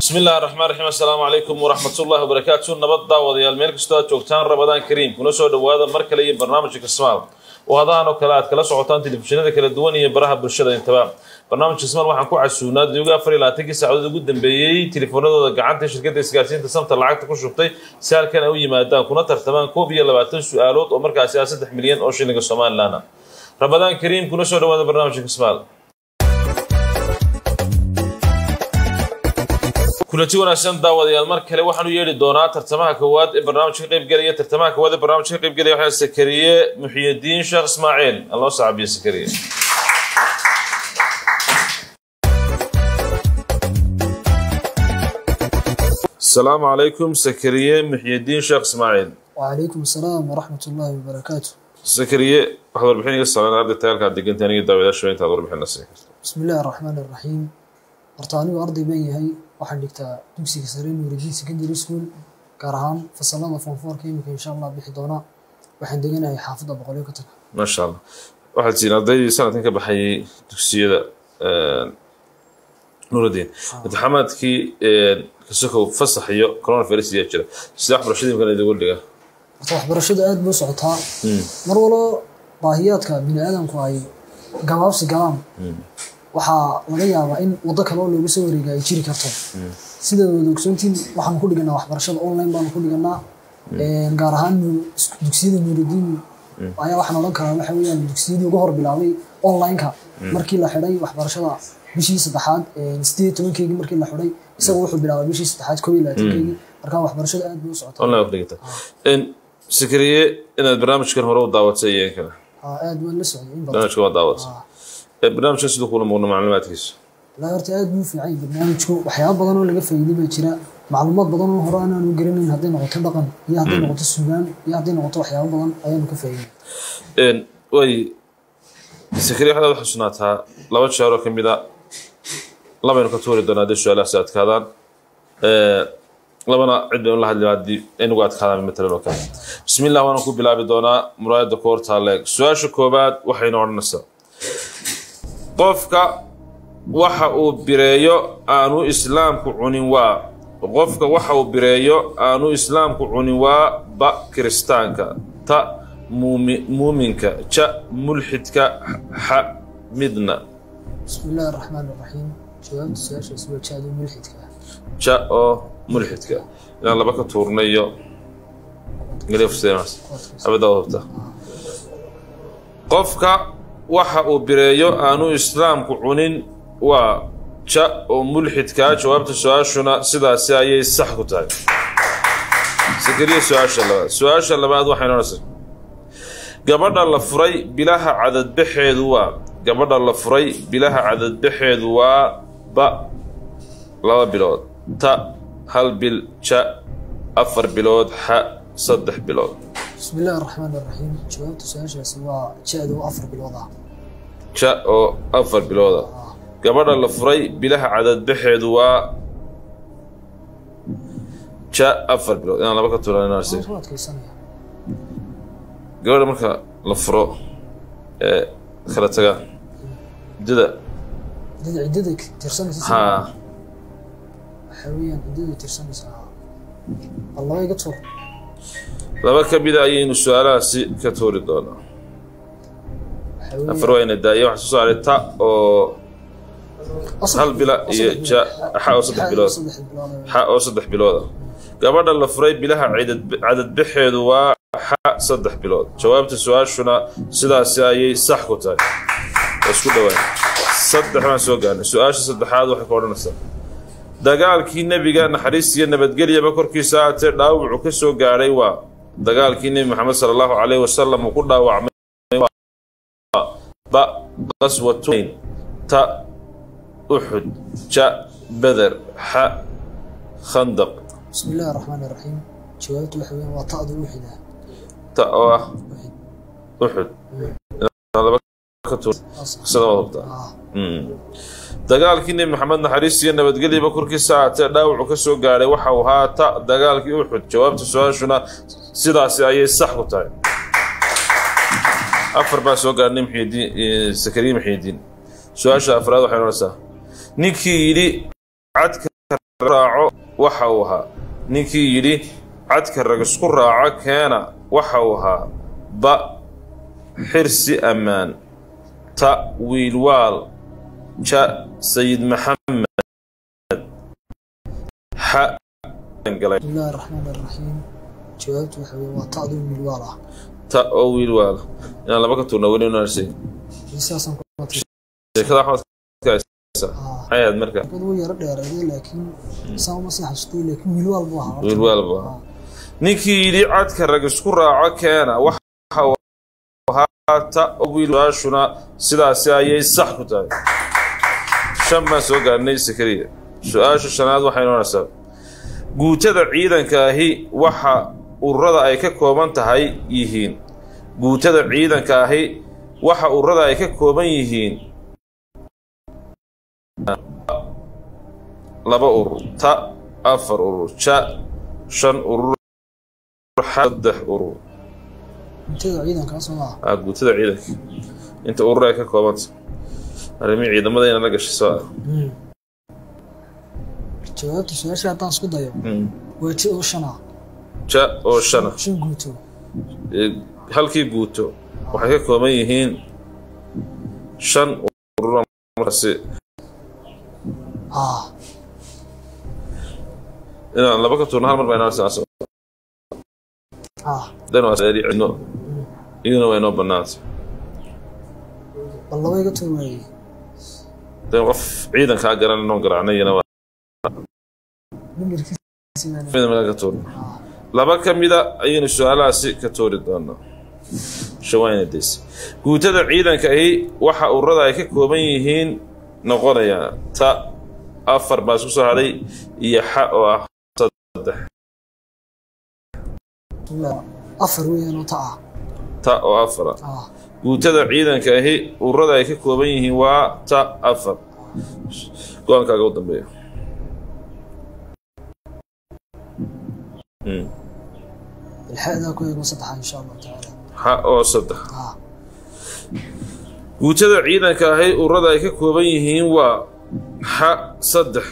bismi illahi raxmaan raxiim assalaamu calaykum waraxmatullahi wabarakaatu nabad daawadayaal meel kastoo aad joogtaan rabadaan kariim kuna soo dhowaada mar kale iyo barnaamijka kismaal oo hadahan oo kale aad kala socotaan telefishinada kala duwan iyo baraha bulshada intaba barnaamijka kismaal waxaan ku casuunaa dioga afar iyo labaatankii saacadood ugu dambeeyey telefoonadooda gacanta shirkadda isgaarsiinta samta lacagta ku shubtay si halkan ay u yimaadaan kuna tartamaan koob iyo labaatan su-aalood oo markaasi ah saddex milyan oo shilinka somalilan ah rabadaan kariim kuna soo dhowaada barnaamijka kismaal kulanti wanaagsan daawadayaal mar kale waxaan u yeedhi doonaa tartamaha koowaad ee barnaamijka ka qaybgelaya tartamaha koowaad ee barnaamijka ka qaybgelaya waxaa sakariye muxiyadiin sheekh ismaaciil aan loo sacabiyo sakariye asalaamu calaykum sakariye muxiyadiin sheekh ismaaciil وعليكم السلام ورحمة الله وبركاته sakariye waxaad warbixin iga saaran arday tayaalkaa deganta aniga daawadayaasha intaad warbixin la siin karto بسم الله الرحمن الرحيم horta anigu arday baan yahay waxaan dhigtaa dugsiga sare nuuridiin secondary school gaar ahaan fasalada fonfoorka imika insha allah bixi doona waxaan deganahay xaafadda boqolyo ka taga maasha allah waxaad tihiin ardaydii sanadkan ka baxayay dugsiyada nuurudiin imtixaamaadkii kasokow fasax iyo coronavirus ayaa jira sida waxbarashadii imkan idigu dhiga horta waxbarashadu aad buu socotaa mar walbo baahiyaadka bini aadamku ay gabaabsi galaan waxaa laga yaabaa in waddo kale oo looga soo wareega ay jiri karto sida wada ogsoontiin waxaanu ku dhiganaa waxbarashada online baanu ku dhiganaa gaar ahaan nu- dugsiyada nuuridiin ayaa waxaan odhan karaa waxa weeyaan dugsiyadii uga hor bilaabay online-ka markii la xidhay waxbarashada bishii saddexaad sideed iyo tobankeygii markii la xidhay isaga wuxuu bilaabay bishii saddexaad koob iyo labaatankeygii marka waxbarashada aad bay u socotaa online ku dhigata sakariye inaad barnaamijkan hore u daawatay iyo in kale Aa, aad waan la socday in badan barnaamijka waa daawatay Ee, barnaamijkan siduu kula muuqda macluumaadkiisa ilaa horta aad buu u fiican yahay barnaamijku waxyaabo badan oo laga faa'iiday baa jira macluumaad badan oo hore aanan u garanayn hadday noqoto dhaqan iyo hadday noqoto sugaan iyo hadday noqoto waxyaabo badan ayaanu ka faa'iiday Een, way sakariye waxaad u xusunaataa laba jeer oo ka mid a labaynu ka tuuri doonaa haddii su-aalahaasi adkaadaan Ee, labana cid baynu la hadli haddii inagu adkaadaan matalan oo kale bismillah waana ku bilaabi doonaa muraayadda ku hortaa leeg su-aasha koobaad waxaynu odhanaysaa qofka waxa uu bireeyo aanu islaamku cunin waa qofka waxa uu bireeyo aanu islaamku cunin waa ba kiristaanka ta muumi- muuminka ja mulxidka xa midna bismi illaahi araxmaan araxiim jawaabta su-aashaasi waa jaado mulxidka ah ja oo mulxidka inaan laba ka tuurnay iyo galeefsenas abada hubta qofka waxa uu bireeyo aanu islaamku cunin waa ja oo mulxidkaa jawaabta su-aashuna sidaasi ayay sax ku tahay sakariya su-aasha labaad su-aasha labaad waxay noonaysaa gabadha la furay bilaha cadadbaxeedu waa gabadha la furay bilaha cadadbaxeedu waa ba laba bilood ta hal bil ja afar bilood xa saddex bilood bismi illaahi araxmaan araxiim jawaabta su-aashaasi waa jaado oo afar bilood ah ja oo afar bilooda gabadha la furay bilaha cadadbaxeedu waa ja afar bilood inaan laba ka tuuran waan ku adkaysanaya gabadha marka la furo ee kala taga muddada ciddada ciddada tirsanaysa sida- haa waxaa weeyaan ciddada tirsanaysaa bal laba iga tuur laba ka mida ayaynu su-aalahaasi ka tuuri doonaa waxaa weeyaan afar wayna daaye waxaa soo saaray ta oo oo saddex- hal bila oo iyo saddex ja bilood. xa oo saddex Xa- bilood saddex bilood ah. xa oo saddex bilooda gabadha la furay bilaha cadad- cadadbaxeedu waa xa saddex bilood jawaabta su-aashuna sidaasi ayay sax ku tahay waa isku dhowaan saddex baan soo gaarnay su-aasha saddexaad waxay ka odhanaysaa dagaalkii nebiga naxariis iyo nabadgelyaba korkiisa aatee dhaawacu ka soo gaadhay waa dagaalkii nebi maxamed sala allahu calayhi wasalam uu ku dhaawacmay waa ba qaswatuyn ta uxud ja beder xa khandaq bismi illaahi araxmaan araxiim jawaabtu waxa weeyaan waa ta'da uxida ta oo ah uxud Inaan laba ka tuur qisada waad hubtaa ah Mm. dagaalkii nebi maxamed naxariis iyo nabadgelyaba korkiisa aatee dhaawacu ka soo gaadhay waxa uu ahaa ta dagaalkii uxud jawaabta su-aashuna sidaasi ayay sax ku tahay afar baa soo gaadhnay muxiidiin sakariye muxiidiin su-aasha afraad waxay noonaysaa ninkii yidhi cadka raaco waxa uu ahaa ninkii yidhi cadka rag isku raaco keena waxa uu ahaa ba xirsi ammaan ta wiilwaal ja sayid maxamed xa galay بسم الله الرحمن الرحيم jawaabtu waxa weye waa ta'duu milwaal ah ta oo wiilwaal inaan laba ka tuurna weli unarsay sidaasaan ku matay sheekada axmed ayaad marka dad wuu yaro dheereeday laakiin saa uma sii xasutay laakiin milwaal buu ahaa wiilwaal buu ahaa ninkii yidhi cadka rag isku raaco keena waxa uu ahaa ta oo wiilwaashuna sidaasi ayay sax ku tahay shan baan soo gaarnay sakariya su-aasha shanaad waxay noonaysaa guutada ciidanka ahi waxa ururada ay ka kooban tahay yihiin guutada ciidanka ahi waxa ururada ay ka kooban yihiin laba urur ta afar urur ja shan urur saddex urur cuntada ciidankaas oo ah ah guutada ciidanka inta urur ay ka koobanta arrimihii ciidamada ina la gashay soo ah jawaabta su-aasha haddaan isku dayo Mm. waa ji oo shan ah ja oo shana shan guuto Ee, halkii guuto waxay ka kooban yihiin shan urur markaasi ah inaan laba ka tuurno hal mar baa inoo saacso ah dan waa seeri cidno iyaduna waa inoo bannaanta bal laba iga tuur waayey dan qof ciidankaa garan inoo garaacnay iyana waa nimirkiisi baan mid meel ka tuurno laba ka mida ayaynu su-aalahaasi ka tuuri doonaa shawayna days guutada ciidanka ahi waxa ururada ay ka kooban yihiin noqonayaa ta afar baa isku soo hadhay iyo xa oo ah saddex Bismillah. afar weeyaan oo ta ah ta oo afara ah guutada ciidanka ahi ururada ay ka kooban yihiin waa ta afar go-aankaaga u dambeeya Mm. ilxaadaa ku eego saddexa insha allahu tacaala xa oo saddex ah guutada ciidanka ahi ururada ay ka kooban yihiin waa xa saddex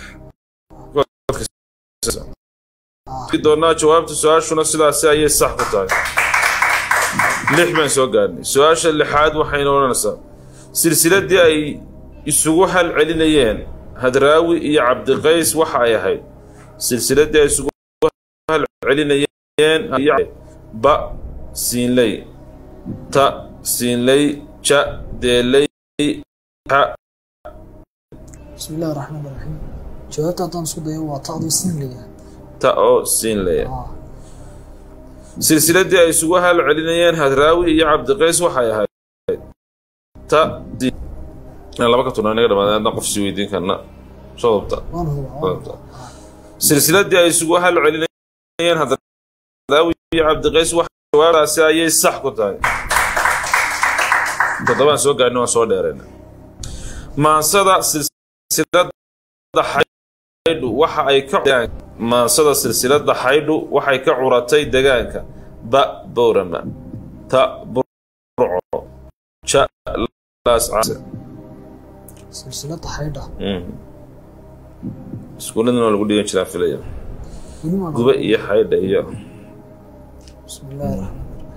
doonaa jawaabta su-aashuna sidaasi ayay sax ku tahay lix baan soo gaarnay su-aasha lixaad waxayna odhanaysaa silsiladii ay isugu hal celinayeen hadraawi iyo cabdiqays waxa ay ahayd silsiladii ay isugu hal celinayeen iyo ba siinley ta siinley ja deeley xa bismi illahi raxmaan raxiim jawaabta haddaan isku dayo waa ta'duu sinliga ta oo siinley ah silsiladii ay isugu hal celinayeen hadraawi iyo cabdiqays waxay ahayd ta Inaan laba ka turnaa inaga dhamaadeen haddaan qof sii weydiin karna soo dabta waan hubaa waan hubaa silsiladii ay isugu hal celinayeen hadraawi iyo cabdiqays wax jawaabtaasi ayay sax ku tahay toddobaan soo gaarnay waan soo dheerayna maansada silsilada xaydhu waxa ay ka maansada silsilada xaydhu waxay ka curatay degaanka ba bowrama ta burco ja laas case silsilada xaydha iskuuladana waa lagu dhigan jiraa filaya weli maan guba iyo xaydha iyo bismi illahi raxmaan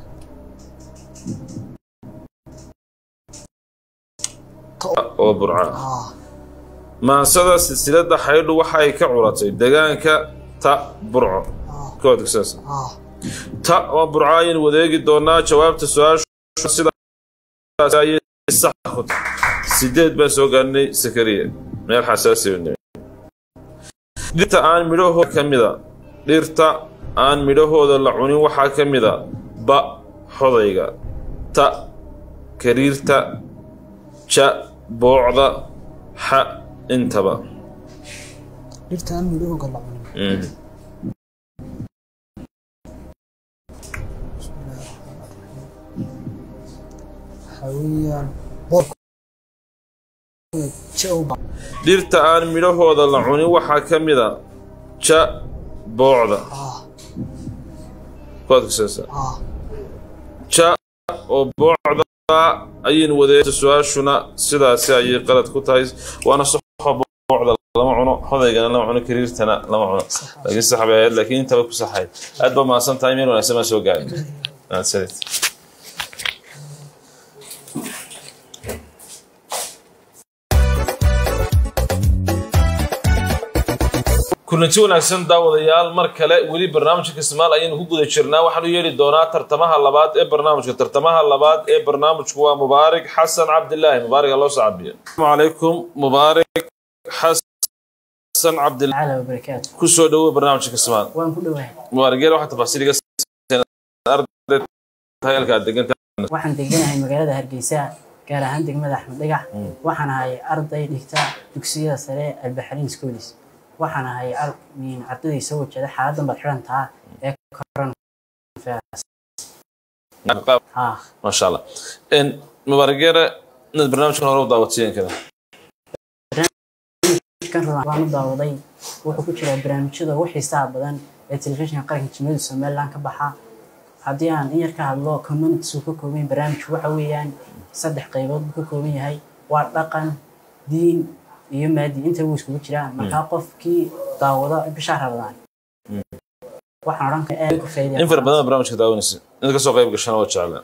oo burca ah maansada silsilada xaydhu waxa ay ka curatay degaanka ta burco ah koodka saas ah ta oo burco ayaynu wadeegi doonaa jawaabta su-aashu sidaas ayay sax ku tahay sideed baan soo gaarnay sakariya meel xasaasi ah weyn. dhirta aan midhahooda ka mida dhirta aan midhahooda la cunin waxaa ka mida ba xodayga ta kariirta ja boocda xa intaba dhirtaan midhahooga la cunin Mhm. waxaa weeyaan boorka jawba dhirta aan midhahooda la cunin waxaa ka mida ja boocda ah koodka saasa ah ja oo boocda ayaynu wadeegta su-aashuna sidaasi ayay qalad ku tahay waana saxo bocda lama cuno hodaygana lama cuno kariirtana lama cuno laakiin sax bay ahayd laakiin intaba ku saxayd aad baa mahadsan tahay meel wanaagsan baa soo gaaray mahadsanid kulanti wanaagsan daawadayaal mar kale weli barnaamijka kismaal ayaynu ku guda jirnaa waxaanu yeeli doonaa tartamaha labaad ee barnaamijka tartamaha labaad ee barnaamijku waa mubaarik xasan cabdilaahi mubaarik loo sacabiyo asalaamu calaykum mubaarik xasan cabdilaahi تعالى وبركاته kusoo dhawow barnaamijka kismaal waan ku dhowahay mubaarik yeel waxaa tafaasiil iga siiseen arday tahay halka aad degan tahay waxaan deganahay magaalada hargeysa gaar ahaan degmada axmed dhagax waxaan ahay arday dhigta dugsiyada sare albaxriin schoolis waxaan ahay ar- min- ardaydii soo wajada xaaladan baad xidhan taha ee corona ha maasha allah En, mubaarik yeere inaad barnaamijkan hore u daawateen kada kan rudan baan u daawaday wuxuu ku jiraa barnaamijyada ugu xiisaha badan ee telefishinka qaranka jimhuriyadda somaliland ka baxa haddii aan in yar ka hadlo communities uu ka kooban yahay barnaamijku waxa weeyaan saddex qaybood buu ka kooban yahay waa dhaqan diin iyo maadi inta wuu iskugu jiraa markaa qofkii daawado bisha rabadaan waxaan odhan karaa aad ku faa'iidaya in fara badan barnaamijka daawanaysa inaad kasoo qayb gashana waa jeclaan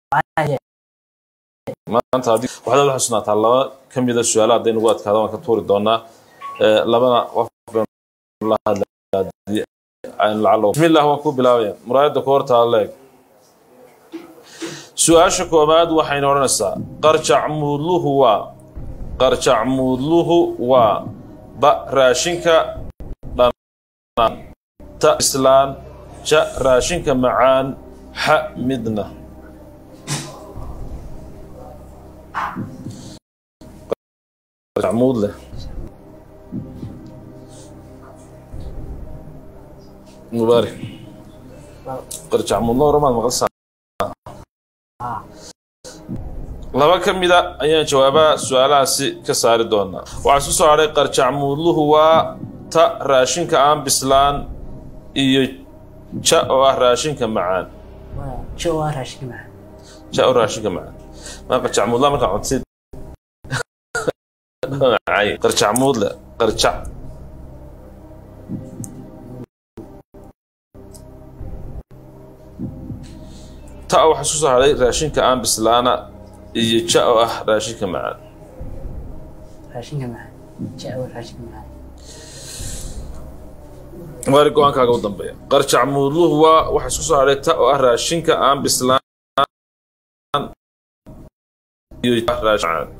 maanta haddii waxaad la xusnaataa laba ka mida su-aalaha hadday nagu adkaada waan ka tuuri doonaa Eh, labana qof baynu la hadlaa haddii aynu lacalo bismillah waan ku bilaabaya muraayadda ku hortaa leeg su-aasha koobaad waxayna odhanaysaa qarjac muudluhu waa qarjac muudluhu waa ba raashinka dhanaan ta islaan ja raashinka macaan xa midna muud leh mubaarak qarjac muudlo horamaad maqalsaa laba ka mida ayaan jawaabaha su-aalahaasi ka saari doonaa waxaa isku soo hadhay qarjac muudluhu waa ta raashinka aan bislaan iyo ja oo ah raashinka macaan waa jo waa raashinka macaan ja oo raashinka macaan maa qarjac muudla markaa cunsid Macay. qarjac muudle qarjac ta waxaa isku soo hadhay raashinka aan bislaana iyo ja oo ah raashinka macaan raashinka macaan ja waa raashinka macaan waari go-aankaaga u dambeeya qarjac muudluhu waa waxaa isku soo hadhay ta oo ah raashinka aan bislaan iyo ja raashin macaan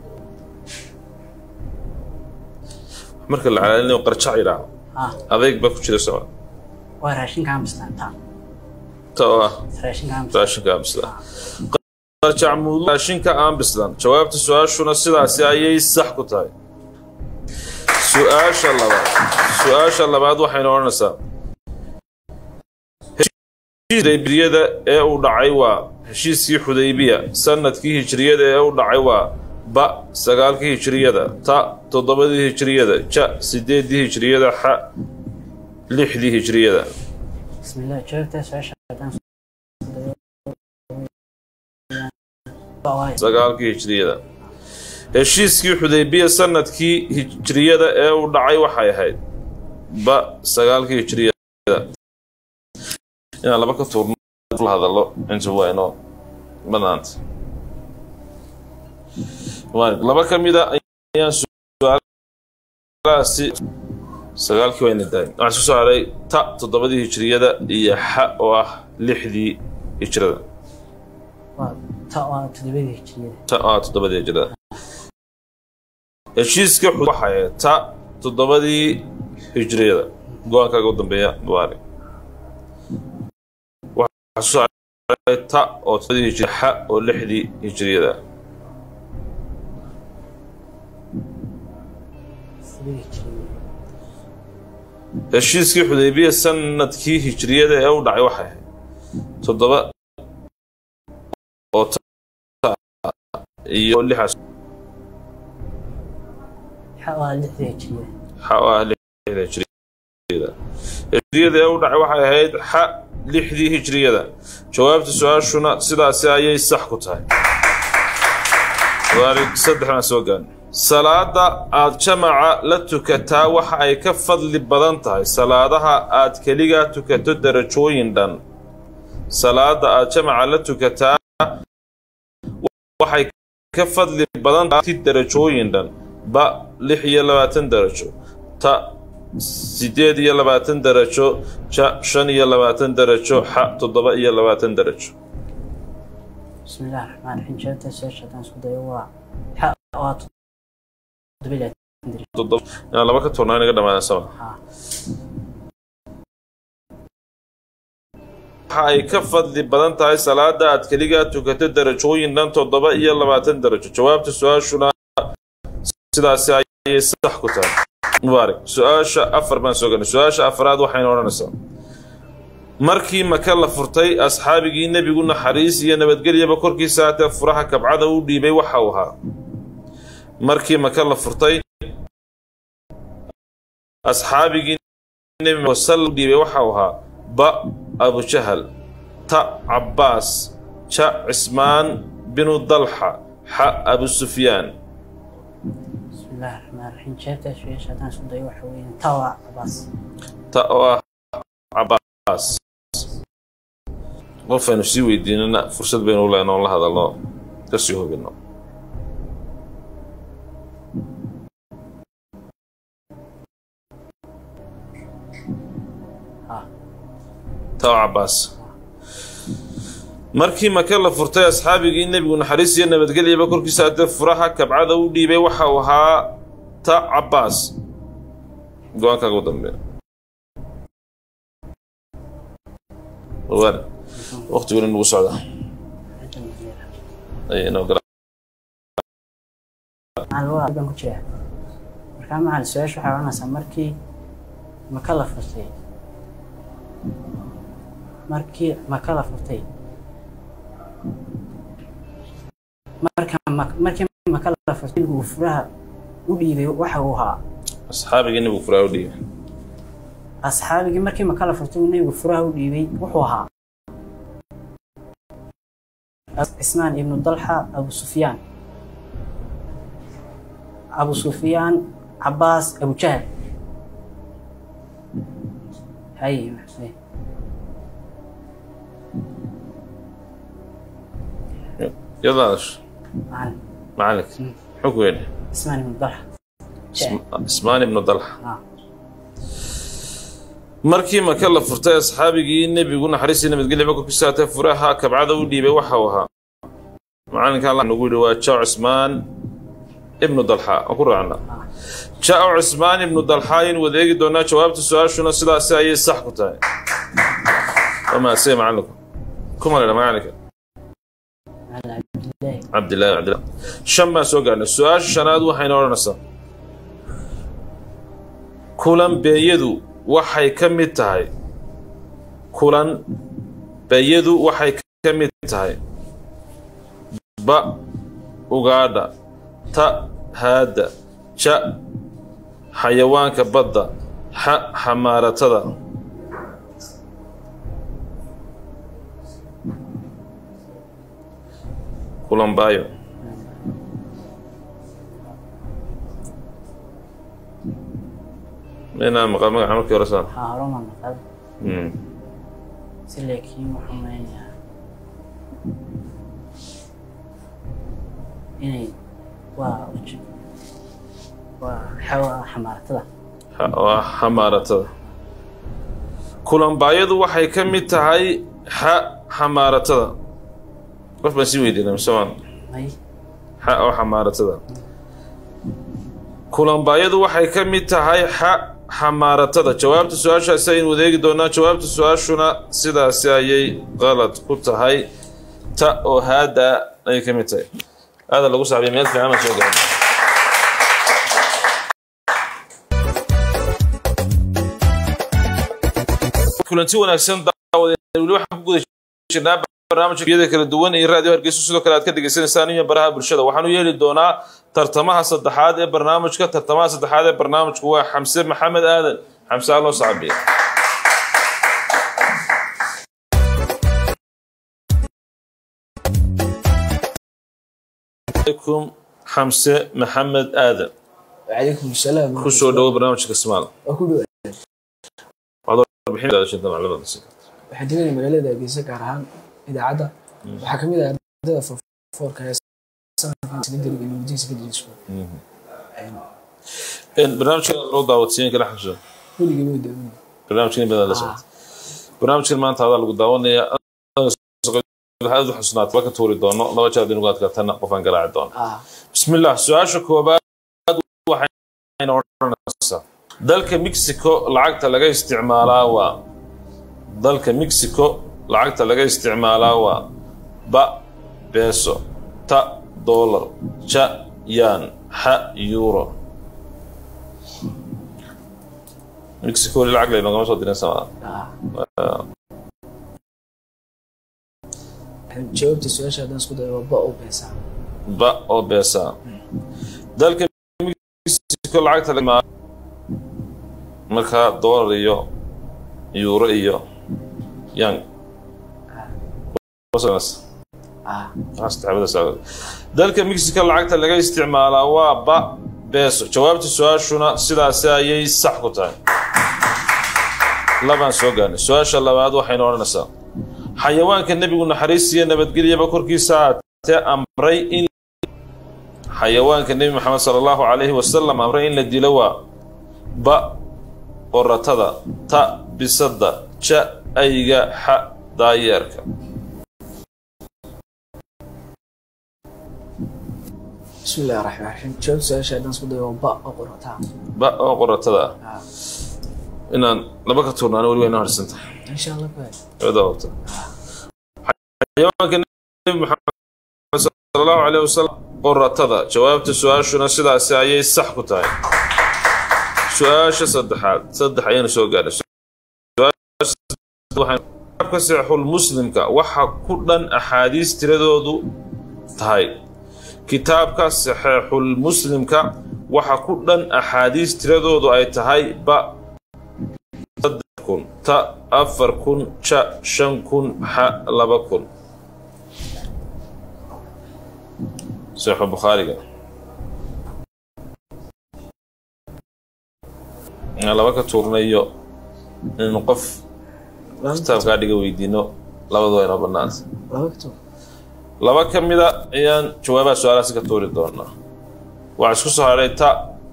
marka la calaalinayo qarjac yidhaaho ha adeeg baa ku jira socod waa raashinka aan bislaanta ta oo ah raashinka aan bislaan raashinka aan bislaan qarjac muudluhu raashinka aan bislaan jawaabta su-aashuna sidaasi ayay sax ku tahay su-aasha labaad su-aasha labaad waxayna odhanaysaa xudaybiyada ee uu dhacay waa heshiiskii xudaybiya sanadkii hijriyada ee uu dhacay waa ba sagaalkii hijriyada ta toddobadii hijriyada ja sideedii hijriyada xa lixdii hijriyada bismillah jawaabta su-aasha haddaan sagaalkii hijriyada heshiiskii xudaybiya sanadkii hijriyada ee uu dhacay waxay ahayd ba sagaalkii hijriyada inaan laba ka tuurno la hadallo inta waa inoo banaanta Waa- laba ka mida ayaan su-aalahaasi sagaalkii wayna daay waxaa isku soo haray ta toddobadii hijriyada iyo xa oo ah lixdii hijrada waa ta waa toddobadii hijriyada ta oo ah toddobadii hijrada heshiiska xud waxay ahayd ta toddobadii hijriyada go-aankaaga u dambeeya mubaarak waxaa isku soo haray ta oo toddobadii hijriyada xa oo lixdii hijriyada toddobadii hijriyada heshiiskii xudaybiya sanadkii hijriyada ee u dhacay waxay ahayd toddoba oo ta iyo lixaas xa waa lixda hijriyada xa oo ah lixda hijriyada hijriyada ee u dhacay waxay ahayd xa lixdii hijriyada jawaabta su-aashuna sidaasi ayay sax ku tahay waarig saddexna soo gaarnay salaada aad jamaca la tukataa waxa ay ka fadli badan tahay salaadaha aad keligaa tukato darajooyin dhan salaada aad jamaca la tukataa waxay ka fadli badan tahay darajooyin dhan ba lix iyo labaatan darajo ta sideed iyo labaatan darajo ja shan iyo labaatan darajo xa toddoba iyo labaatan darajo بسم الله الرحمن الرحيم جابت السؤال شهدان اسكو دايو waa xa waa toddoba iyo labaatan darajo toddoba inaan laba ka tournaa inaga dhamaadeen sama haa waxa ay ka fadli badan tahay salaada aad keligaa tukato darajooyin dhan toddoba iyo labaatan darajo jawaabta su-aashuna sidaasi ayay sax ku tahay mubaarak su-aasha afar baan soo galnay su-aasha afraad waxayna odhanaysaa markii maka la furtay asxaabigii nebigu naxariis iyo nabadgelyaba korkiisa haatee furaha kabcada u dhiibay waxa uu ahaa markii maka la furtay asxaabigii nebi wasal u dhiibay waxa uu ahaa ba abujahal ta cabbaas ja cismaan binu dalxa xa abu sufyaan بسم الله الرحمن الرحيم جابت السؤال شهدان اسكو دايو waxa weeyaan tawa cabaas ta oo ah cabbaas qofaynu sii weydiinana fursad baynu u lehno oon la hadalno kasii hubino haa ta oo cabbaas markii maka la furtay asxaabigii nebigu naxariis iyo nabadgelyaba korkiisa haddee furaha kabcada u dhiibay waxa uu ahaa ta cabbaas go-aankaaga u dambeeya waana waqtiguna nagu socda ay inoo gala macalin waa baan ku jiraa markaa macalin su-aasha waxay odhanaysaa markii maka la furtay markii maka la furtay marka ma- markii maka la furtay uu furaha u dhiibay waxa uu ahaa asxaabigii nebigu furaa u dhiibay asxaabigii markii maka la furtay uu nebigu furaha u dhiibay wuxuu ahaa cismaan ibnu dalxa abu sufyaan abu sufyaan cabaas abu jahal haye maxay yadaadash macalin macalinka muxuu ku yidhi cismaan ibnu dalxa Jahal. ismaan ibnu dalxa Ah. markii maka la furtay asxaabigii nebigu naxariistii nabadgelyaba korkiisa haatee furaha kabcada u dhiibay waxa uu ahaa macalinka allah nagu yidhi waa jao cismaan ibnu dalxa aan ku raacna jao cismaan ibnu dalxa ayaynu wada eegi doonaa jawaabta su-aashuna sidaasi ayay sax ku tahay waa mahadsan macalinku kuma ledha macalinka macalin cabdillaahi cabdillaahi cabdillah shan baan soo gaarnay su-aasha shanaad waxayna odhanaysaa kulan beeyadu waxay ka mid tahay kulan beeyadu waxay ka mid tahay ba ugaadha ta haadda ja xayawaanka badda xa xamaaratada kulan baayo inaa maqal magaca markii hore saan waxaa hore uma maqal Mm. si laakiin waxaan maleynaya inay waa uj- waa xawa xamaaratada Ha- waa xamaaratada kulanbaayadu waxay ka mid tahay xa xamaaratada qof baan sii weydiinay mise waan may xa oo xamaaratada kulanbaayadu waxay ka mid tahay xa xamaaratada jawaabta su-aashaasi aynu wadeegi doonaa jawaabta su-aashuna sidaasi ayay qalad ku tahay ta oo haada ayay ka mid tahay aada lagu saabiya meel fiican aan soo gaarnay kulanti wanaagsan daawadeed weli waxaan ku guda jirnaa barnaamijyada kala duwan iyo raadiyo hargeysa sidoo kale aad ka dhegeysaneysaan iyo baraha bulshada waxaanu yeeli doonaa tartamaha saddexaad ee barnaamijka tartamaha saddexaad ee barnaamijku waa xamse maxamed aadan xamse aloo saabiya عليكم xamse maxamed aadan وعليكم السلام ku soo dhawo barnaamijka kismaal وكل warbixin daadashada macluumaadka si waxaan teganay magaalada Hargeysa gaar ahaan idaacadda waxaa ka mid ah ardayda foorka ee sanadkan secondary university secondary school Een, barnaamijka loo daawadsiin kala xasuuso weligii way daawanay barnaamijkan badan la socota barnaamijkan maanta hadaa lagu daawanaya waxaad u xusnaat ka tuuri doono laba jeer dinugu adkaatana qofaan garaaci doono ah بسم الله su-aasha koobaad waxayna odhanaysaa dalka mexico lacagta laga isticmaalaa waa dalka mexico lacagta laga isticmaalaa waa ba beso ta dollar ja yan xa euro mexico weli lacag laynogama soo dirin samaa ah jawaabta su-aasha haddaan isku dayo waa ba oo beesa ba oo beesa dalka mexico lacagta laga isticmaalaa markaa dollar iyo euro iyo yan ah dalka mexico lacagta laga isticmaalaa waa ba beso jawaabta su-aashuna sidaasi ayay sax ku tahay labaan soo gaarnay su-aasha labaad waxayna odhanaysaa xayawaanka nebigu naxariis iyo nabadgelyaba korkiisa aatee amray in xayawaanka nebi maxamed sala allahu calayhi wasalam amray in la dilo waa ba qoratada ta bisada ja ayga xa daayeerka bismi illahi raxmaan raxiim jawaabta su-aasha haddaan isku dayo waa ba oo qorataa ba oo qoratada ah ah inaan laba ka tuurnaano weli wayna harsantahay insha allah ba Wada wata. xayawaanka nebi maxamed sala allahu calayhi wasalam qoratada jawaabta su-aashuna sidaasi ayay sax ku tahay su-aasha saddexaad saddex ayaynu soo gaadhay ka saxul muslimka waxa ku dhan axaadiis tiradoodu tahay kitaabka saxeexul muslimka waxa ku dhan axaadiis tiradoodu ay tahay ba saddex kun ta afar kun ja shan kun xa laba kun saxiixu bukhaariga Aan laba ka tuurnayo in qof kitaabkaa dhiga weydiino labadu waa inoo bannaanta laba kito laba ka mida ayaan jawaabaha su-aalahaasi ka tuuri doonaa waxaa isku soo hadhay ta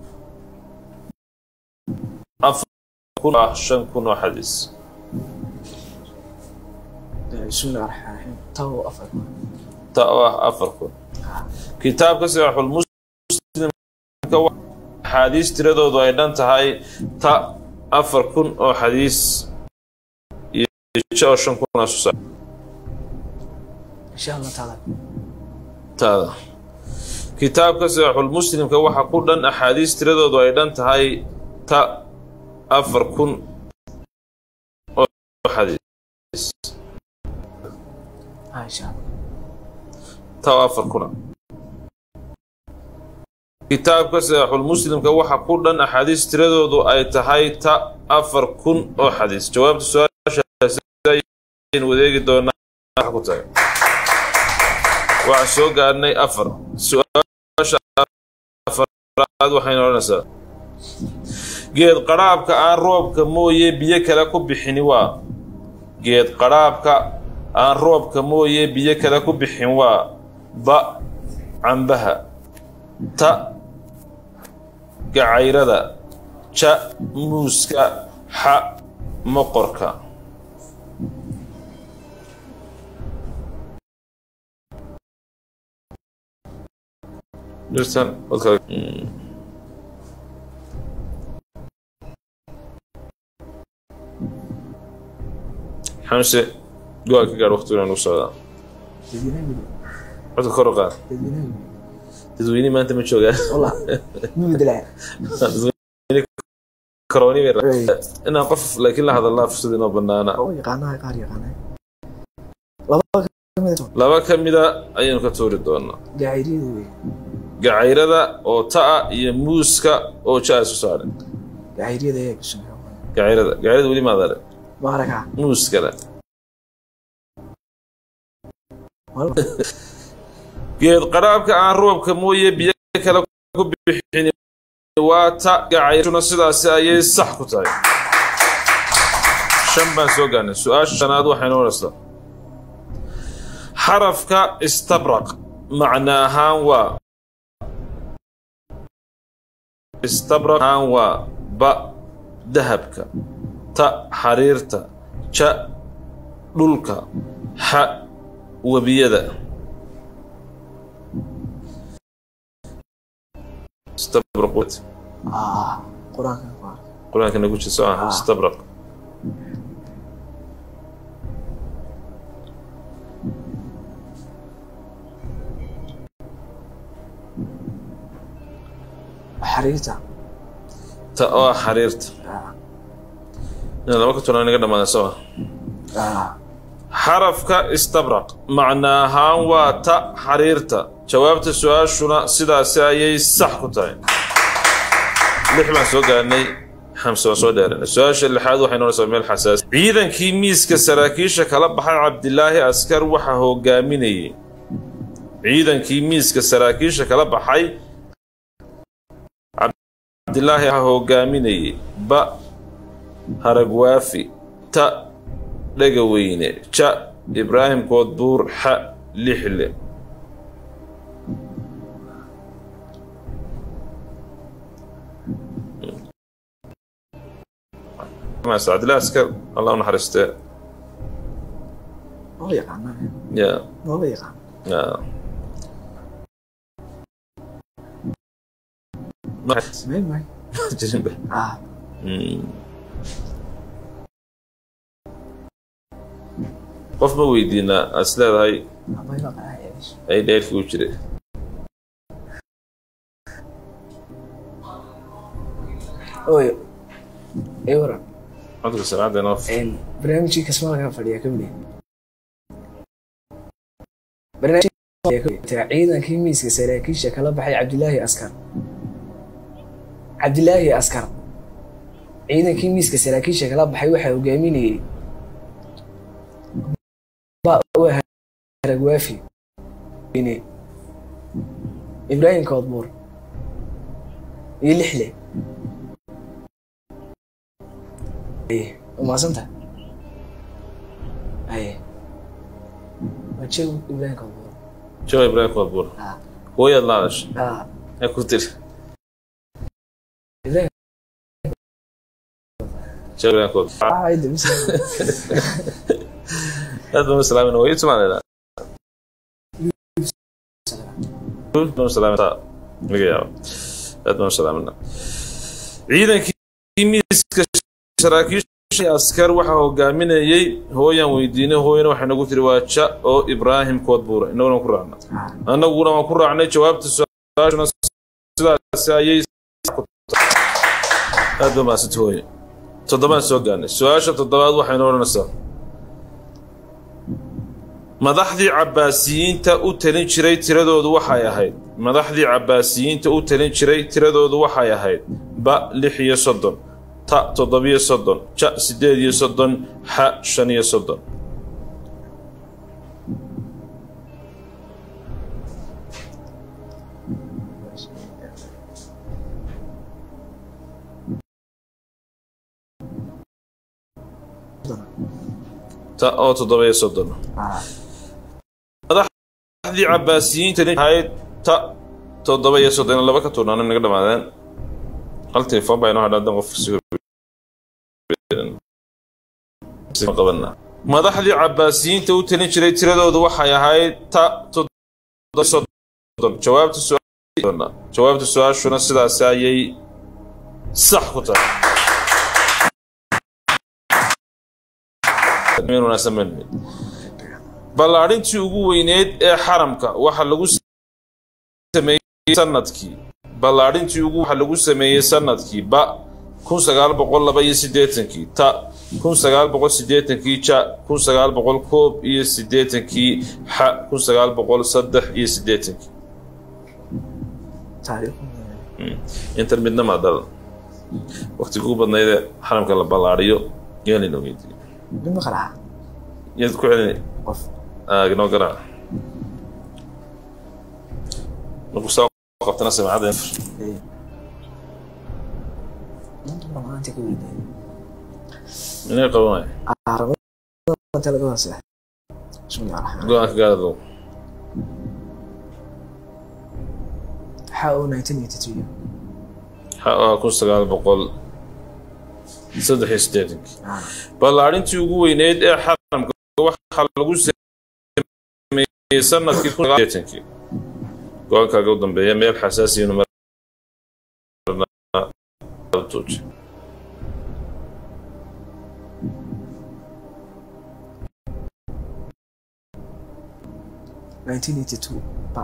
afar kun ah shan kun oo xadiis bismi illahi raxmaan raxiim taa oo afar ta oo ah afar kun kitaabka saxiixul muslimka wa- axaadiis tiradoodu ay dhan tahay ta afar kun oo xadiis iyo ja oo shan kun oo soo saar insha allah taala taada kitaabka saxiixul muslimka waxa ku dhan axaadiis tiradoodu ay dhan tahay ta afar kun oo xadiis ah insha allah ta oo afar kuna kitaabka saxiixul muslimka waxa ku dhan axaadiis tiradoodu ay tahay ta afar kun oo xadiis jawaabta su-aashaasi ayaynu wadeegi doonaa waxa ku tahay waxaan soo gaarnay afar su-aasha afaraad waxayna odhanaysaa geed qadhaabka aan roobka mooye biyo kale ku bixini waa geed qadhaabka aan roobka mooye biyo kale ku bixin waa ba cambaha ta gacayrada ja muuska xa moqorka dhirtan dadka Mm. xamse go-a ka gaadh waqtigu inaan ugu socdaa codka kor u qaad dadweyne maanta ma joogaan والله مو بدلع dadweyne karooni bay rabaan. inaan qof laakiin la hadalnaa fursad inoo banaana هو يقانا قاري يقانا لبا كمية laba ka mida ayaynu ka tuuri doonaa قاعدين gacayrada oo ta'a iyo muuska oo ja isu saaray قاعدين ذا بسم gacayrada gacayrada weli maad arag ما ركع muuskana والله geed qaraabka aan roobka mooye biyo kale ku bixin waa ta gacayshuna sidaasi ayay sax ku tahay shan baan soo gaarnay su-aasha shanaad waxay noqonaysaa xarafka istabraq macna ahaan waa istabraq ahaan waa ba dahabka ta xariirta ja dhulka xa webiyada istabraq ah qur-aanka ku arka qur-aanka nagu jira soo ah istabraq xariirta ta oo ah xariirta ah inaad laba ka tulan inaga dhamaada soo ah ah xarafka istabraq macna ahaan waa ta xariirta jawaabta su-aashuna sidaasi ayay sax ku tahay lix baan soo gaarnay xamse waan soo dheeranay su-aasha lixaad waxay noqonaysaa meel xasaasi ciidankii miiska saraakiisha kala baxay cabdilaahi askar waxaa hogaaminayay ciidankii miiska saraakiisha kala baxay cabdilaahi waxaa hogaaminayay ba haragwaafi ta dhegaweyne ja ibraahim koodbuur xa lixle cabdillahi askar allah u naxariistee maba yaqaana ya maba yaqaan ya sameyn maayo jirinba ah qof ma weydiinaa aad is leedahay maba yaqaan eesh ay dheerkii u jiray oy ay waran codka sanaada inoo een barnaamijkii kasmaalka fadhiya ka mid barnaamijka ciidankii miiska saraakiisha kala baxay cabdilaahi askar cabdilaahi askar ciidankii miiska saraakiisha kala baxay waxaa hogaaminayay ba waa haragwaafi ine ibraahim koodbuur iyo lixle aye umaasanta aye waa jew ibraahim koodbuur joe ibraahim koodbuur ah hooyaad la hadashay ah ee ku tiri ibraahim joe ibraahim koodbuur ah ay dibisa aad baan u salaamayna waa ii tumaanayna baan u salaamayna laga yaabo aad baan u salaamayna ciidankii miiska saraakiisha askar waxaa hogaaminayay hooyaan weydiinay hooyana waxay nagu tiri waa ja oo ibraahim koodbuura innaguna ku raacna annaguna waan ku raacnay jawaabta su-aashuna sidaasi ayay ku tahay. aad baa mahadsanta hooye toddobaan soo gaarnay su-aasha toddobaad waxaynu odhanaysaa madaxdii cabbaasiyiinta u talin jiray tiradoodu waxay ahayd madaxdii cabbaasiyiinta u talin jiray tiradoodu waxay ahayd ba lix iyo soddon ta toddobiyo soddon ja siddeed iyo soddon xa shan iyo soddon ta oo toddobiyo soddon ah madaxdii cabbaasiyiinta ahayd ta toddoba iyo soddon laba ka tuurnaana naga dhamaadeen hal telefoon baa inoo hadha hadan qof qabana madaxdii cabbaasiyiinta u talin jiray tiradoodu waxay ahayd ta toddoba soddon jawaabta su- jawaabta su-aashuna sidaasi ayay sax ku tahay Meel wanaagsan baan nidhi. ballaadhintii ugu weyneed ee xaramka waxa lagu sameeyey sanadkii ballaadhintii ugu waxa lagu sameeyey sanadkii ba kun sagaal boqol laba iyo siddeetankii ta kun sagaal boqol siddeetankii ja kun sagaal boqol koob iyo siddeetankii xa kun sagaal boqol saddex iyo siddeetankii taariikh intan midna maadal waqtiga ugu badnaydee xaramka la ballaadhiyo yaa laynoo weydiiyey mid ma qaraxa yaad ku celini qof noo garaa markuu saa qabtana samacada maanta mar maanta ka weydiiyay inay qabanaya rabada laga wasa bismillahi raxmaan go-aanka gaadado waxaa oo 1982 waxa ahaa kun sagaal boqol saddex iyo siddeetankii ballaarintii ugu weyneyd ee xaramka waxaa lagu sameeyey sanadkii kun sagaal siddeetankii go-aankaaga u dambeeya meel xasaasiyanu martuuji 1982 ba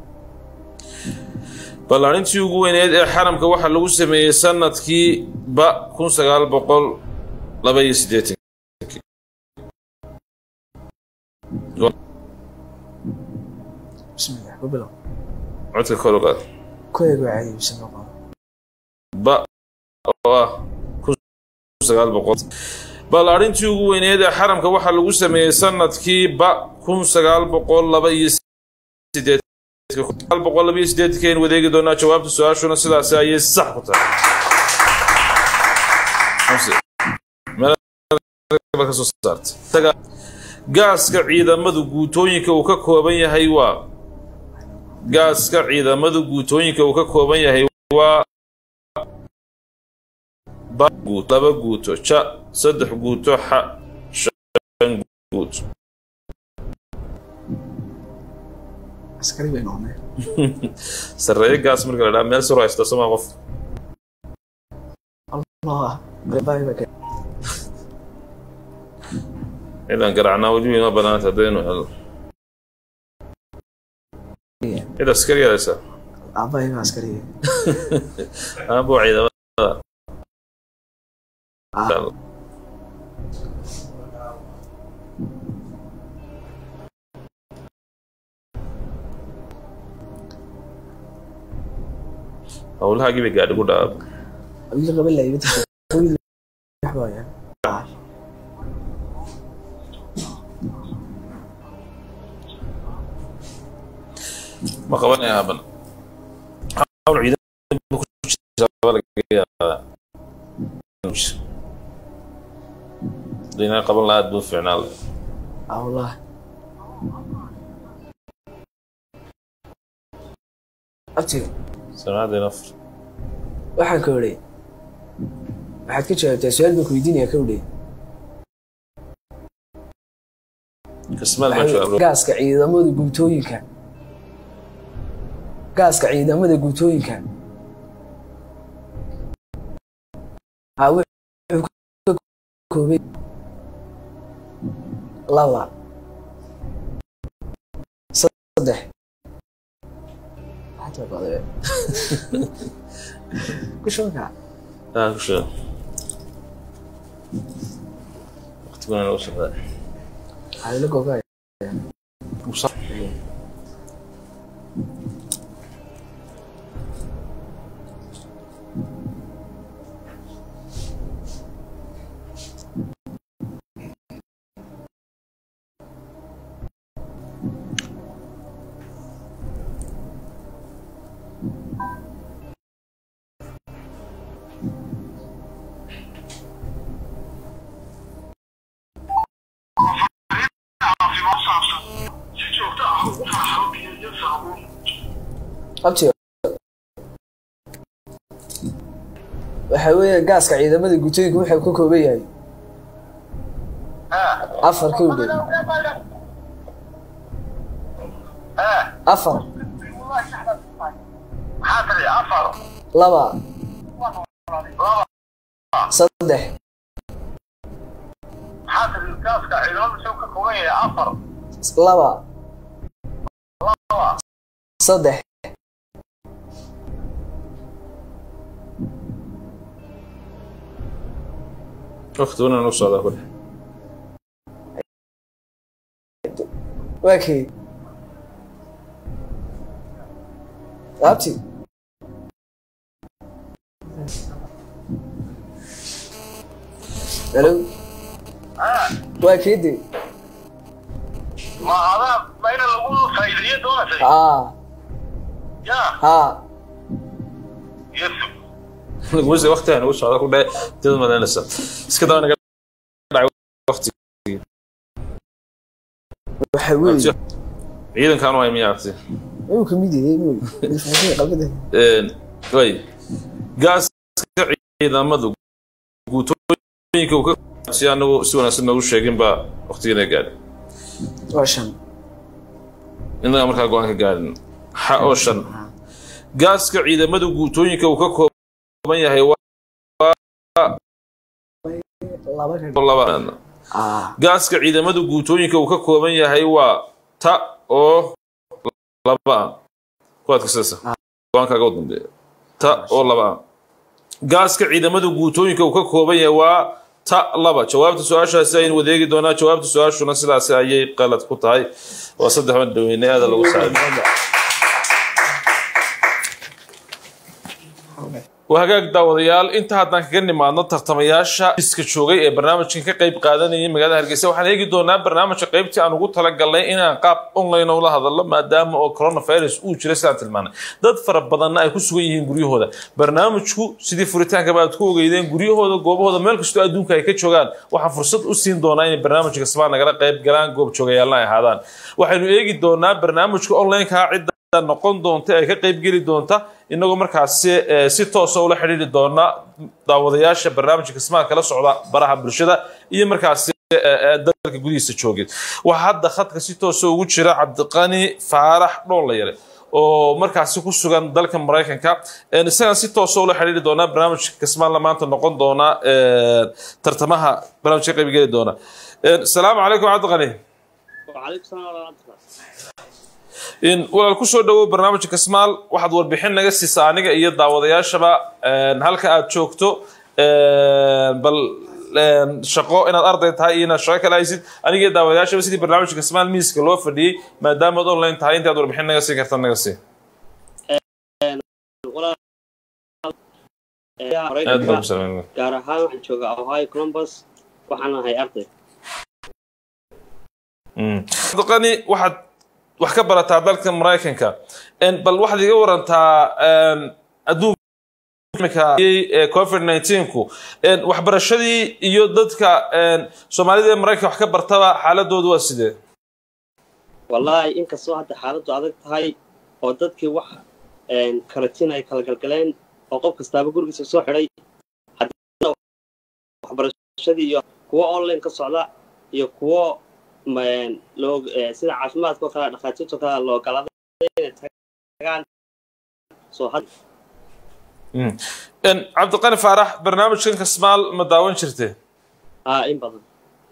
ballaarintii ugu weyneyd ee xaramka waxaa lagu sameeyey sanadkii ba kun sagaal boqol laba iyo siddeetankii bismillah ku bilow codka kor u qaad ku eeg waa caadi bisa noqon ba oo ah kun sagaal boqol ballaarintii ugu weyneyd ee xaramka waxaa lagu sameeyey sanadkii ba kun sagaal boqol laba iyo sideed sagaal boqol laba iyo sideedkeen wadeegi doonaa jawaabta su-aashuna sidaasi ayay sax ku tahay Hamse, meel baa ka soo saartay. Taga- gaaska ciidamadu guutooyinka uu ka kooban yahay waa gaaska ciidamadu guutooyinka uu ka kooban yahay waa ba guut laba guuto ja saddex guuto xa shan guuto askari bay noqonay sarreeyo gaas marka la dhaha meel saro haysta soma qof allah reebay ba cidaan garaacnaa weli inoo banaanta haddaynu helno cid askari haysa aabay ba askari aabo ciidamada ah howlahaagii bay gaadhi ku dhaab wiil qaba la ibada wiil waxbaya ma qabanaya haban hawl ciidamada ku jirta baa laga yaabaa haddaynaa qaban lahaa aad buu fiicnaan lahaa allah abtiga samacadeen afar waxaan ka odhay waxaad ka jawaabtaa su-aal baan ku weydiinaya ka odhay kasmaad baan jawaab gaaska ciidamada guutooyinka gaaska ciidamada guutooyinka ha wuxuu ka koobay laba saddex Hata bade. ku shubanka ah ku sheeg waqtiguna nagu socdaa waxaa la gogaa abtiga waxa weeye gaaska ciidamada guutooyinka wuxuu ka kooban yahay afar ka udhow afar laba saddex laba saddex waqtiguna nagu socdaa kule waa kay abti halo waa keede ma adaa mayna lagu faa'iideeyo doonasay haa ya haa wasi waqti aan ugu socda ku dhahay dad malaynaysa iska daba naga dhacay waqti waxa weeye ciidankan waa miyaa arti inuu ka mid yahay inuu qabada way gaaska ciidamadu guutooyinka uu ka si anagu si wanaagsan noogu sheegin baa waqtigiina gaadhin waa shan innaga markaa go-aan ka gaadhin xa oo shan gaaska ciidamada guutooyinka uu ka kooban yahay waa laba ka laba ah gaaska ciidamada guutooyinka uu ka kooban yahay waa ta oo laba ah kuwaad kasaysa go-aankaaga u dambeeya ta oo laba ah gaaska ciidamada guutooyinka uu ka kooban yahay waa ta laba jawaabta su-aashaasi aynu wadeegi doonaa jawaabta su-aashuna sidaasi ayay qalad ku tahay waa saddex ban dhaweyne aada lagu saaray waa hagaag daawadayaal inta haddaan kaga nimaadno tartamayaasha iska joogay ee barnaamijkan ka qayb qaadanayay magaalada hargeysa waxaan eegi doonaa barnaamijka qaybtii aan ugu talagalnay inaan qaab online ula hadallo maadaama oo coronavirus uu jira sidaan tilmaanay dad fara badanna ay ku sugan yihiin guryahooda barnaamijku sidii furitaankaba aad ku ogeydeen guryahooda goobahooda meel kastoo adduunka ay ka joogaan waxaan fursad u siin doonaa inay barnaamijka kasbaan nagala qayb galaan goob joogayaalna ay ahaadaan waxaynu eegi doonaa barnaamijka onlineka cidda noqon doonta ee ka qayb geli doonta inagoo markaasi eh, si toosa ula xidhiiri doona daawadayaasha barnaamijka kismaha kala socda baraha bulshada iyo markaasi eh, eh, dalka gudihiisa joogay waxaa hadda khadka si toosa ugu jira cabdiqani faarax dhoolayare oo markaasi ku sugan dalka maraykanka Eh, isagaan si toosa ula xidhiiri doonaa barnaamijka kismaanla maanta noqon doona eh, tartamaha barnaamijka ka qayb geli doona Eh, asalaamu calaykum cabdiqani وعليكم السلام ورحمة الله in walaal ku soo dhawow barnaamijka kasmaal waxaad warbixin naga siisaa aniga iyo daawadayaashaba een, halka aad joogto een, bal een, shaqo inaad arday tahay iyo inaad shaqo kale haysid aniga iyo daawadayaashaba sidii barnaamijka kasmaal miiska loo fadhiyey maadaama ad online tahay intaad warbixin naga siin karta naga sii ولا aad baan ku maraykanka salaamay gaar ahaan waxaan joogaa ohio columbus waxaan ahay arday abdiqani waxaad wax ka barataa dalka maraykanka Een, bal waxaad iga warantaa een, adduunka ee covid 19ku Een, waxbarashadii iyo dadka een, soomaalida ee maraykanka wax ka bartaba xaaladoodu waa sidee wallaahi inkastoo hadda xaaladdu adag tahay oo dadkii wax karatin ay kala galgaleen oo qof kastaaba gurigiisa soo xidhay haddana waxbarashadii iyo kuwo online ka socda iyo kuwo ma- loo eh, sida caafimaadka oo kale dhakhaatiirta oo kale loo galada inay tagaan soo had Mm. Een, cabdiqani faarax barnaamijkan kasmaal ma daawan jirtee aa in badan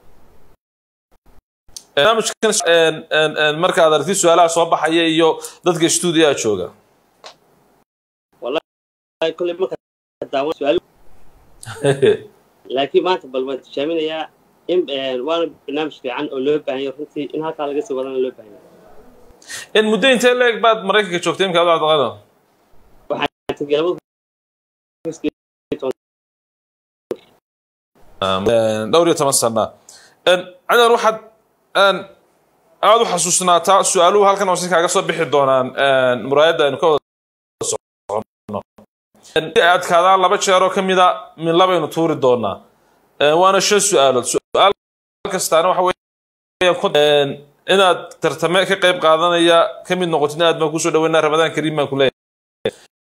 barnaamijkan een, een, een, marka aad aragtid su-aalaha soo baxaya iyo dadka stuudiyaha jooga Ay, kolley marka daawan su-aalo laakiin maanta bal waan tijaaminayaa in eh, waana barnaamij fiican oo loo baahan yahay runtii in halkaa laga sii wadana loo baahan yahay in muddo intee leeg baad maraykanka joogtay imka cabdiqani waxaan tegey labada Een, dhowr iyo toban sana Een, cadan waxaad een, aad u xasuusnaataa su-aaluhu halkan hoose kaaga soo bixi doonaan een, muraayadda aynu ka wada socono Een, si ay adkaadaan laba jeeroo ka mida min labaynu tuuri doonaa Een, waana shan su-aalood su-aal kastaana waxa weeyaan ku- een, inaad tartame ka qayb qaadanaya ka mid noqotid aad baan kusoo dhaweynaa ramadaan kariim baan ku leeyahay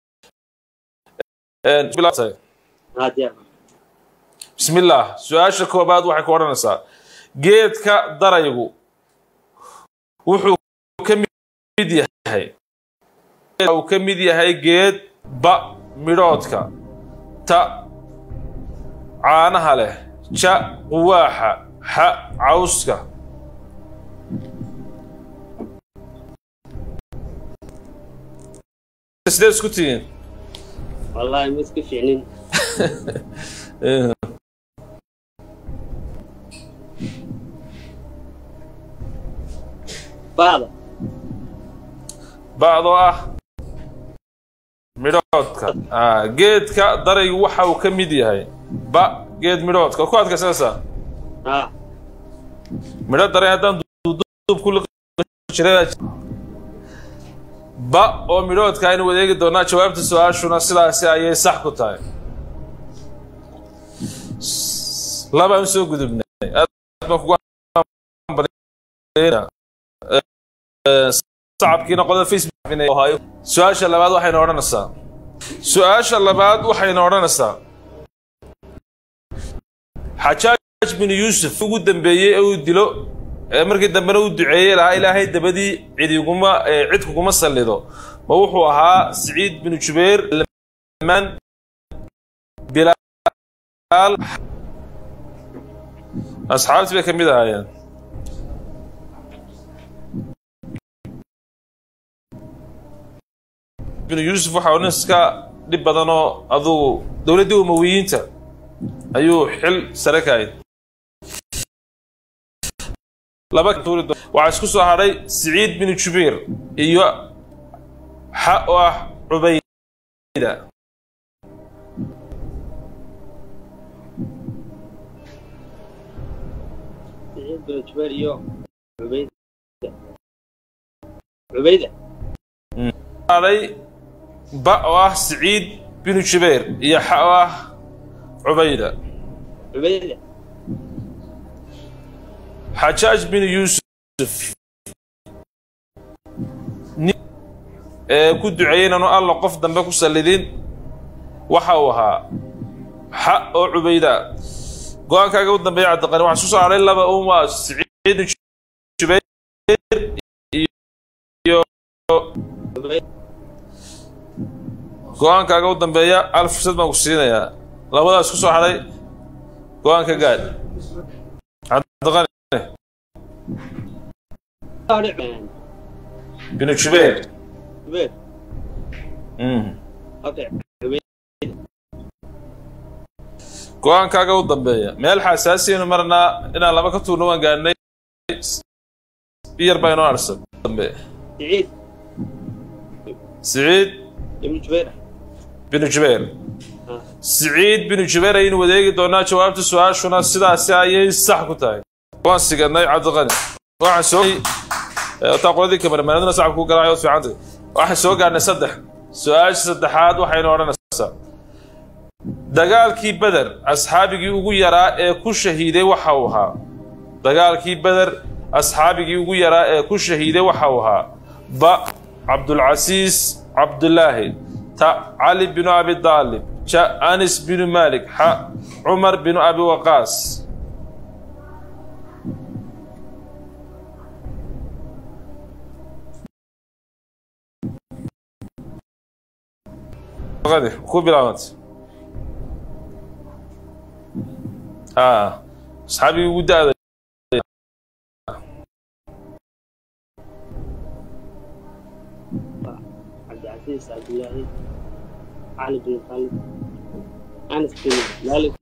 Een, bilaabtay. haa diyaar بسم الله سؤال كوباد waxay ku oranaysaa geedka daraygu wuxuu ka mid yahay uu ka mid yahay geed ba midhoodka ta caanaha leh ja quwaaxa xa cawska sidee isku tihiin wallaahi ma iska fiicnin baada bacdoo ah midhoodka Ah, geedka daraygu waxa uu ka mid yahay ba geed midhoodka ku adkaysanaysaa haa midho daray haddaan duuduub ku liqi jiray ba oo midhoodka aynu wadeegi doonaa jawaabta su-aashuna sidaasi ayay sax ku tahay labaan soo gudubnay aad baan kugu hambalyeynaa. Ee, sacabkiina qodada facebook su-aasha labaad waxayna odhanaysaa su-aasha labaad waxayna odhanaysaa xajaaj bin yuusuf ugu dambeeyey ee uu dilo ee markii dambena uu duceeyey lahaa ilaahay dabadii cidiguma ee cid kuguma sallido ma wuxuu ahaa siciid bin jubayr man bilaal asxaabtii bay ka mid ahaayeen bin yuusuf waxa nin iska dhib badanoo adugu dowladdii umawiyiinta ayuu xil sare ka hayd laba tuuri doon- waxaa isku soo hadhay siciid bin jubayr iyo xa oo ah cubayda سعيد بن جبير iyo عبيدة عبيدة hadhay ba oo ah siciid bin jubayr iyo xa oo ah cubayda عبيدة xajaaj bin yuusuf nin ee ku duceeyey inaanu alla qof dambe ku sallidin waxa uu ahaa xa oo cubayda go-aankaaga u dambeeya cabdiqani waxaa isku soo hadhay laba un waa siciid bin jubayr iyo عبيدة go-aankaaga u dambeeya al fursad baan ku siinayaa labadaas ku soo hadhay go-aanka gaad cabdiqani bin jubayr جبير Mm. اوكي عبيدة go-aankaaga u dambeeya meel xasaasiyaynu marnaa inaan laba ka tuurno waan gaadhnay biyar baa inoo arsan dambe سعيد siciid ابن جبير binu jubayr آه. siciid binu jubayr ayaynu wadeegi doonaa jawaabta su-aashuna sidaasi ayay sax ku tahay waan siganay cabdiqani waxaan soo taa qoladii kamaramaanaduna sacabka ku garaayo fiicanta waxaan soo gaadhnay saddex su-aasha saddexaad waxaynu odhanaysaa dagaalkii beder asxaabigii ugu yaraa ee ku shahiiday waxa uu ahaa dagaalkii beder asxaabigii ugu yaraa ee ku shahiiday waxa uu ahaa ba cabdulcasiis cabdulaahi ta cali binu abi daalib ja anis binu malik xa cumar binu abi waqaas ku bilaabantay ها اصحابي وداد عبد العزيز عبد الله علي بن خالد انس بن مالك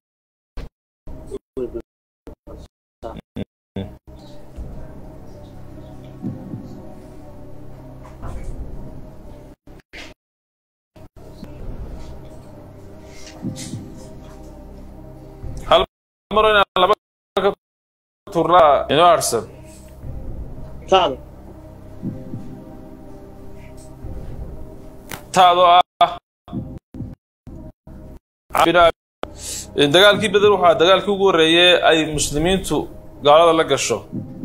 هل مرة لبا تورنا انو ارسل تعال taado ah bina- dagaalkii beder waxaa dagaalkii ugu horreeyey ay muslimiintu gaalada la gasho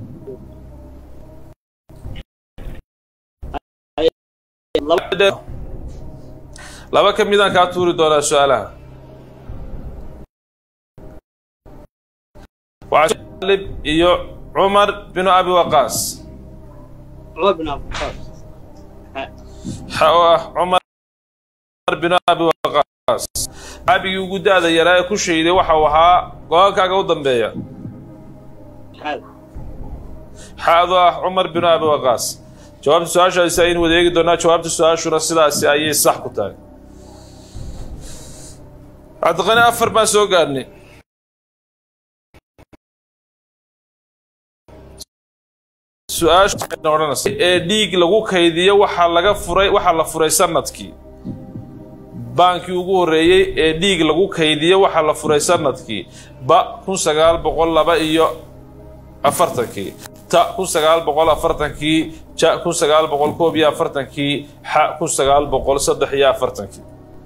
لب laba ka midaan kaa tuuri doonaa su-aalaha waxaa Talib iyo cumar binu abi waqaas عمر بن عبد القاس xa oo ah cumar binu abi waqaas saxaabigii ugu da-da yaraa ee ku shahiday waxa uu ahaa go-aankaaga u dambeeya حال xaado ah cumar binu abi waqaas jawaabta su-aashaasi ayaynu wadeegi doonaa jawaabta su-aashuna sidaasi ayay sax ku tahay cabdiqani afar baan soo gaadhnay su-aasha waxayna odhanaysaa ee dhiig lagu kaydiyo waxaa laga furay waxaa la furay sanadkii baankii ugu horreeyey ee dhiig lagu kaydiyo waxaa la furay sanadkii ba kun sagaal boqol laba iyo afartankii ta kun sagaal boqol afartankii ja kun sagaal boqol koob iyo afartankii xa kun sagaal boqol saddex iyo afartankii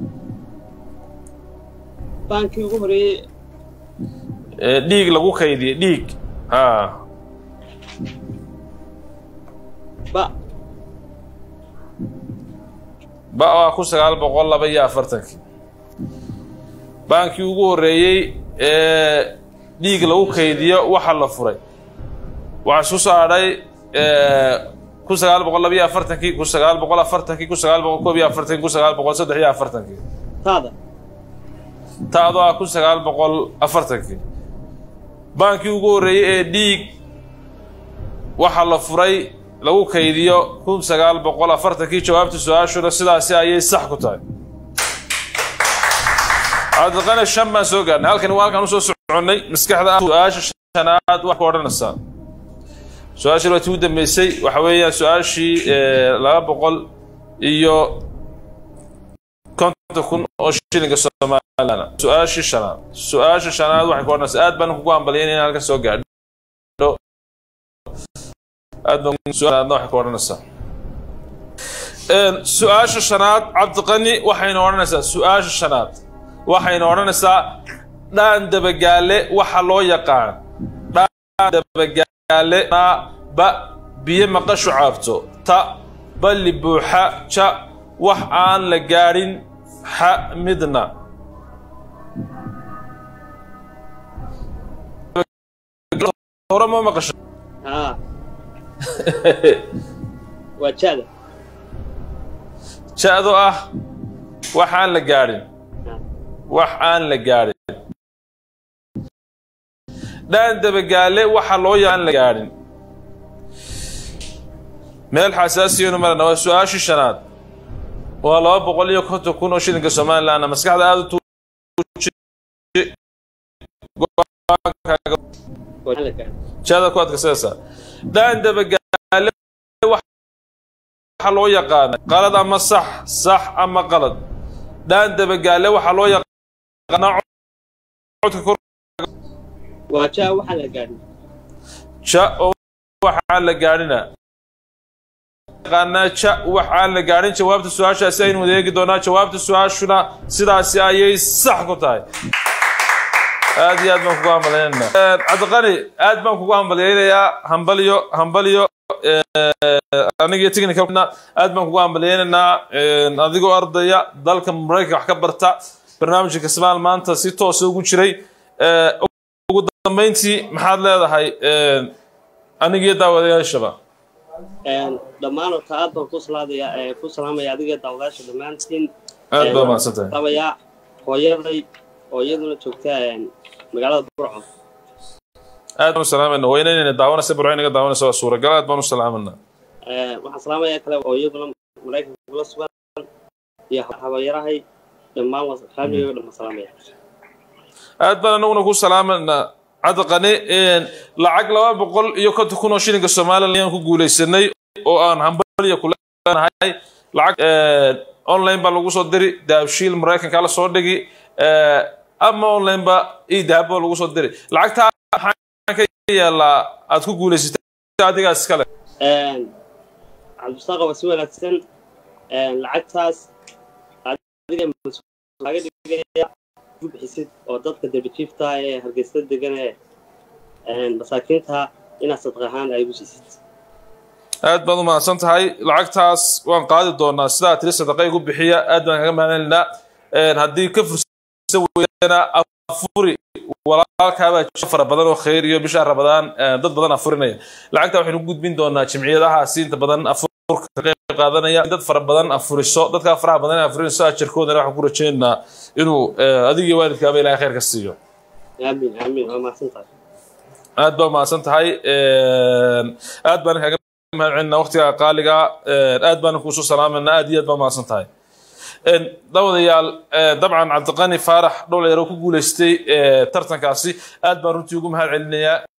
baankii ugu horeeyey Ee, dhiig lagu kaydiyey dhiig ha ba ba waa kun sagaal boqol laba iyo afartankii baankii ugu horreeyey ee dhiig lagu kaydiyo waxa la furay waxaa isku soo hadhay kun sagaal boqol laba iyo afartankii kun sagaal boqol afartankii kun sagaal boqol koob iyo afartankii kun sagaal boqol saddex iyo afartankii taada taadoo ah kun sagaal boqol afartankii baankii ugu horreeyey ee dhiig waxa la furay lagu kaydiyo kun sagaal boqol afartankii jawaabta su-aashuna sidaasi ayay sax ku tahay cabdiqani shan baan soo gaarnay halkani waa halkaan usoo soconnay maskaxda ah su-aasha shanaad wax ku odhanaysaa su-aashii waa tii u dambeysay waxa weeyaan su-aashii laba boqol iyo konton kun oo shilinka somalilan su-aashii shanaad su-aasha shanaad waxay ku odhanaysaa aad baan kugu hambalyaynaya in halkan soo gaadho aad baan su-aalaadna waxay ku odhanaysaa su-aasha shanaad cabdiqani waxayna odhanaysaa su-aasha shanaad waxayna odhanaysaa dhaan dabagaale waxa loo yaqaan dhaan dabagaale na ba biyo maqashu caabto ta balli buuxa ja wax aan la gaadhin xa midna hore ma maqasho haa waa jaada ja-do ah wax aan la gaadhin wax aan la gaadhin dhaan dabagaale waxa loo yaqaan la gaadhin meel xasaasiyanu marana waa su-aashii shanaad waa laba boqol iyo konton kun oo shilinka somalilandna maskaxda aada u tuuji waa la gaadhay jada ku adkaysanaysaa dhaan dabagaale waxa loo yaqaana qalad ama sax sax ama qalad dhaan dabagaale waxaa loo yaqaanaa codka kor waa jaa waxaa la gaadhay ja oo waxaan la gaadhina yaqaanaa ja wax aan la gaadhin jawaabta su-aashaasi aynu wadeegi doonaa jawaabta su-aashuna sidaasi ayay sax ku tahay aad iyo aad baan kugu hambalyaynayna cabdiqani aad baan kugu hambalyaynayaa hambalyo hambalyo aniga iyo technicalna aad baan kugu hambalyaynaynaa adigoo ardaya dalka maraykanka wax ka barta barnaamijka kasmaal maanta si toosa ugu jiray ugu dambeyntii maxaad leedahay aniga iyo daawadayaashaba dhammaan horta aad baan ku salaadaya ku salaamaya adiga daawadaasha dhammaantiin aad baa mahadsan tahay salaamayaa hooyaday oo iyaduna joogta magaalada burco aad baan u salaamayna waa inaynayna daawanaysa burco inaga daawanaysa waa suuragal aad baan u salaamayna waxaan salaamaya kale oo iyaduna maraykanka kula sugan iyo habayarahay dhammaan faamiliga dhammaan salaamaya aad baan anaguna ku salaamayna cadaqani lacag laba boqol iyo konton kun oo shilinka somalilan ayaan ku guulaysanay oo aan hambaliya kuleenahay lacag online baa lagu soo diri daabshiil maraykanka la soo dhigi ama online ba io dahaba lagu soo diri lacagtaa maxaa ka yeelaa aad ku guulaysatay adigaas iskale cabdisaaqa waa si wanaagsan lacagtaas adiga laga dhigaya ku bixisid oo dadka debijiifta ee hargeysa degan ee masaakiinta inaad sadaq ahaan ay ugu siisid aad baad u mahadsan tahay lacagtaas waan qaadi doonaa sidaa tiri sadaqa igu bixiya aad baan kaga mahadcelinaa haddii ka fursa weydana afuri walaalkaabaa jiro fara badan oo khayr iyo bisha rabadaan dad badan afurinaya lacagta waxaynu ku gudbin doonaa jimciyadahaasi inta badan afurka ka qayb qaadanaya dad fara badan afuriso dadkaa faraha badan ee afurinayso ajarkoodana waxaan ku rajaynaynaa inuu adiga iyo waalidkaaba ilahay khayr ka siiyo aamin aamin waa mahadsan tahay aad baa mahadsan tahay aad baan kaga mahadcelinaa waqtiga qaaliga aad baan kuusoo salaamayna aad iyo aad baa mahadsan tahay dawadayaal dabcan cabdiqani faarax dhowlayaro ku guulaystay tartankaasi aad baan runtii ugu mahad celinayaa